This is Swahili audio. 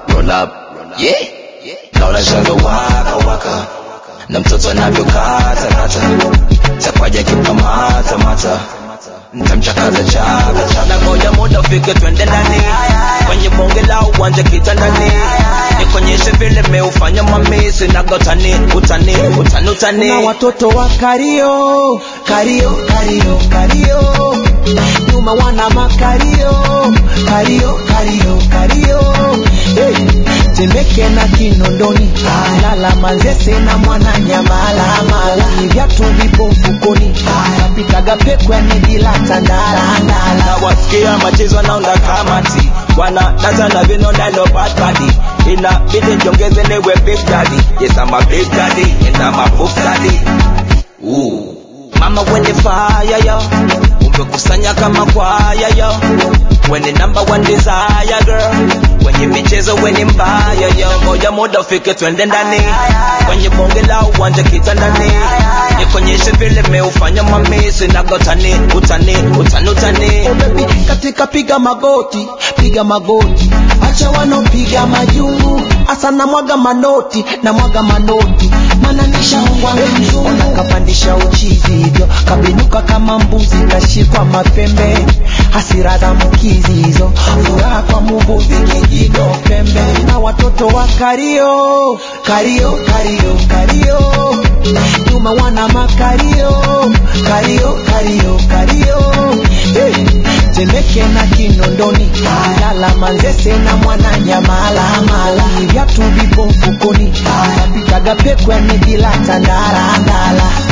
roll up yeah naona shanga waka waka na mtoto anavyokata kata takwaja kikamata mata ntamchakaza chaka chaka na ngoja muda ufike twende ndani kwenye bonge la uwanja kitandani nikonyeshe vile meufanya mamisi nagotani utani utani utani na watoto wa kario kario kario kario nyuma wana makario kario kario kario hey. temeke na kinondoni lala manzese na mwana nyamala mala ni vyatu vipo mfukoni napitaga pekwani bila tandala ndala na wasikia machezo naunda kamati wana data na vino nalo bad body inabidi njongeze niwe big daddy yes I'm a big daddy and I'm a boof daddy Ooh. mama wende fire yo umekusanya kama kwaya yo wene number one desire girl kwenye michezo weni mbaya yo ngoja muda ufike twende ndani kwenye bonge la uwanja kitandani nikonyeshe vile meufanya mamisi nagotani utani utani utani Oh baby, katika piga magoti, piga magoti, acha wanopiga majungu, asa na mwaga manoti, na mwaga manoti, mana nishaongwa na mzungu. Ona kapandisha uchizi hivyo, kabinuka kama mbuzi, kashikwa mapembe, hasira za mkizi hizo, furaha kwa muvuvi kijigo pembe, na watoto wa kario, kario, kario, kario, nyuma wana makario, kario, kario, kario, hey. Temeke na Kinondoni, lala Manzese na mwana nyamala mala, viatu vipo mfukoni, napitaga pekweni bila tandala ndala.